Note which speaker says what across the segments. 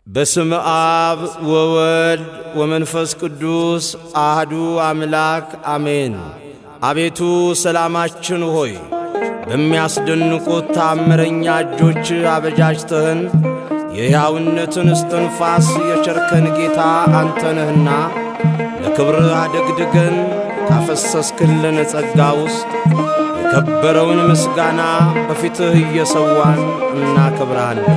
Speaker 1: በስም አብ ወወልድ ወመንፈስ ቅዱስ አህዱ አምላክ አሜን። አቤቱ ሰላማችን ሆይ በሚያስደንቁት ታምረኛ እጆች አበጃጅተህን የሕያውነትን እስትንፋስ የቸርከን ጌታ አንተ ነህና ለክብርህ አደግድገን ካፈሰስክልን ጸጋ ውስጥ የከበረውን ምስጋና በፊትህ እየሰዋን እናከብርሃለን።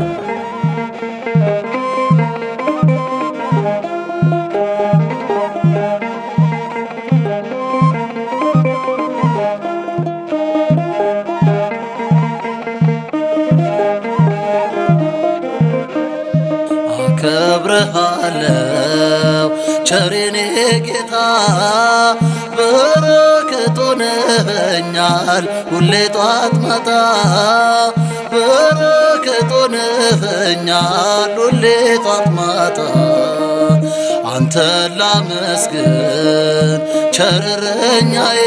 Speaker 2: አከብርሃለው ቸሬኔ ጌታ በረከት ሆነኸኛል ሁሌ ጧት ማታ በረከት ሆነኸኛል ሁሌ ጧት ማታ አንተ ላመስግን ቸርረኛዬ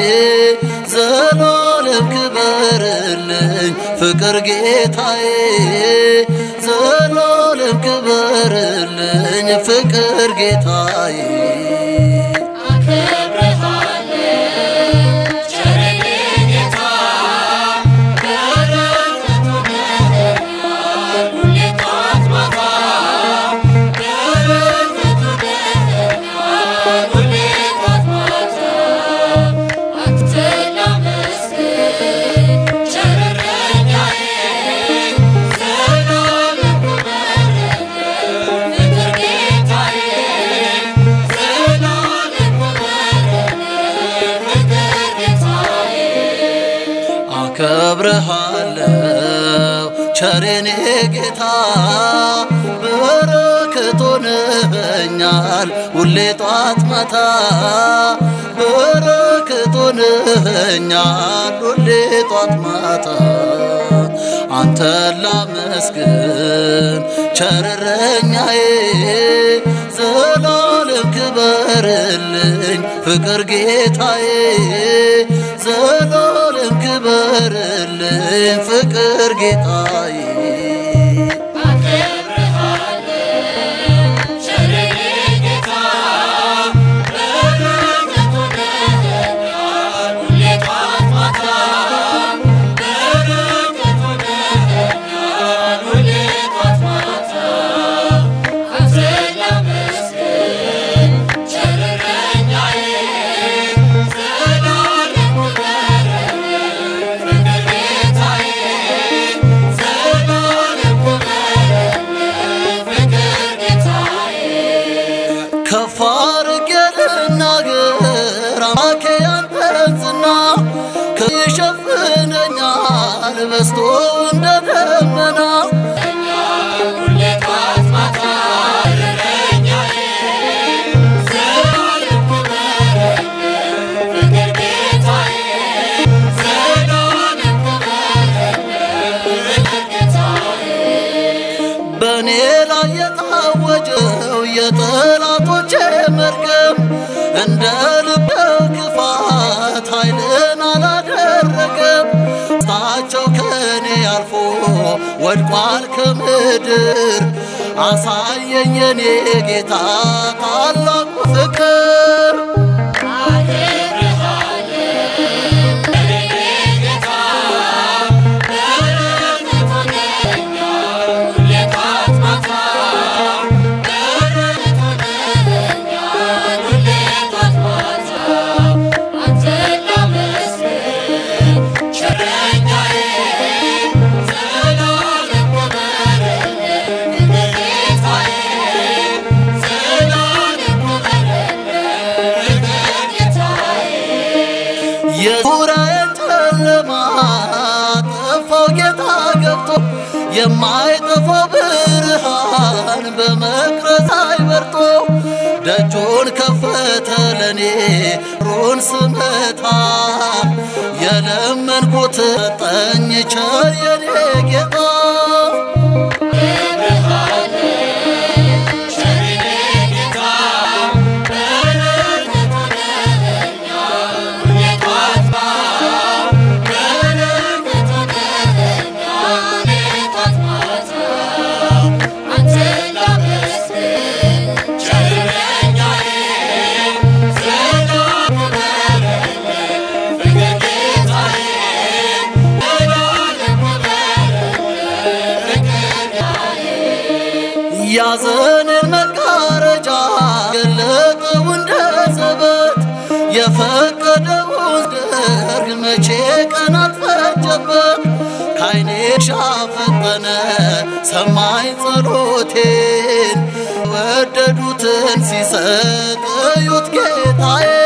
Speaker 2: ዘላለም ክበርልኝ ፍቅር ጌታዬ ዘላለም ክበርልኝ ፍቅር ጌታዬ አከብርሃለው ቸሬኔ ጌታ በረከት ሆነኸኛል ሁሌ ጧት ማታ በረከት ሆነኸኛል ሁሌ ጧት ማታ አንተ ላመስግን ቸርረኛዬ ዘላለም ክበርልኝ ፍቅር ጌታዬ ዘላለም ክበርልኝ ፍቅር ጌታዬ ከፍ አድርጌ ልናገር አምላኬ ያንተን ዝና ይሸፍነኛል በስቶ እንደ ደመና በእኔ ላይ የታወጀው የጠላቶቼ መርገም እንደ ልቤው ክፋት ኃይልን አላደረገም። ስታቸው ከእኔ አልፎ ወድቋል ከምድር አሳየኝ የኔ ጌታ ታላቁ ፍቅር የዙሪያዬን ጨለማ ጠፋው ጌታ ገብቶ የማይጠፋው ብርሃን በመቅረዝ አይበርቶ ደጁን ከፈተ ለኔ ሩን ስመታ የለመንኩት ሰጠኝ ቸር የኔ ጌታ
Speaker 3: አንተ
Speaker 2: ያዘንን መጋረጃ ገለጠው እንደ ዘበት የፈቀደውን ደርግ መቼ ቀናት ፈጀበት ካይኔ ሻፈጠነ ሰማይ ጸሎቴን ወደዱትን ሲሰጥ እዩት ጌታዬ